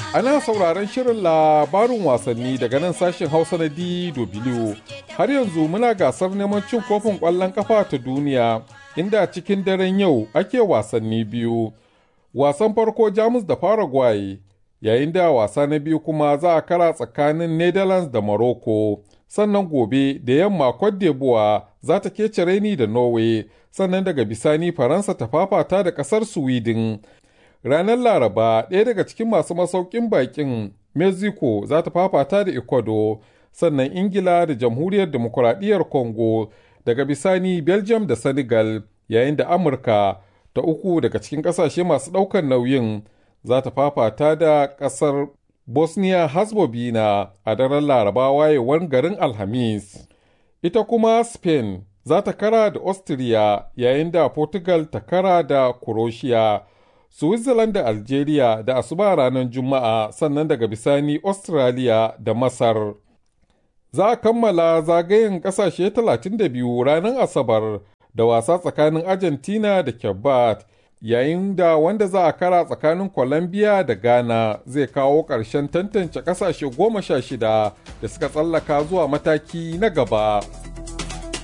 Ana sauraron shirin labarin wasanni daga nan sashen Hausa na DW. Har yanzu muna gasar neman cin kofin ƙwallon ƙafa ta duniya, inda cikin daren yau ake wasanni biyu. Wasan farko Jamus da Paraguay, yayin da wasa na biyu kuma za a kara tsakanin Netherlands da Morocco. Sannan gobe da yamma Cote d'Ivoire za ta kece raini da Norway, sannan daga bisani Faransa ta fafata da ƙasar Sweden. Ranar Laraba, ɗaya daga cikin masu masaukin bakin Mexico za ta fafata da Ecuador, sannan Ingila da Jamhuriyar Demokuraɗiyyar Congo, daga bisani Belgium da Senegal, yayin da Amurka ta uku daga cikin ƙasashe masu ɗaukar nauyin za ta fafata da ƙasar Bosnia Herzegovina a daren Laraba wayewar garin Alhamis. Ita kuma Spain za ta kara da Austria yayin da Portugal ta kara da Croatia. Switzerland da Algeria da asuba ranar Juma'a sannan daga bisani Australia da Masar. Za a kammala zagayen ƙasashe 32 ranar Asabar da wasa tsakanin Argentina da Kebat, yayin da wanda za a kara tsakanin Colombia da Ghana zai kawo ƙarshen tantance ƙasashe goma sha shida da suka tsallaka zuwa mataki na gaba.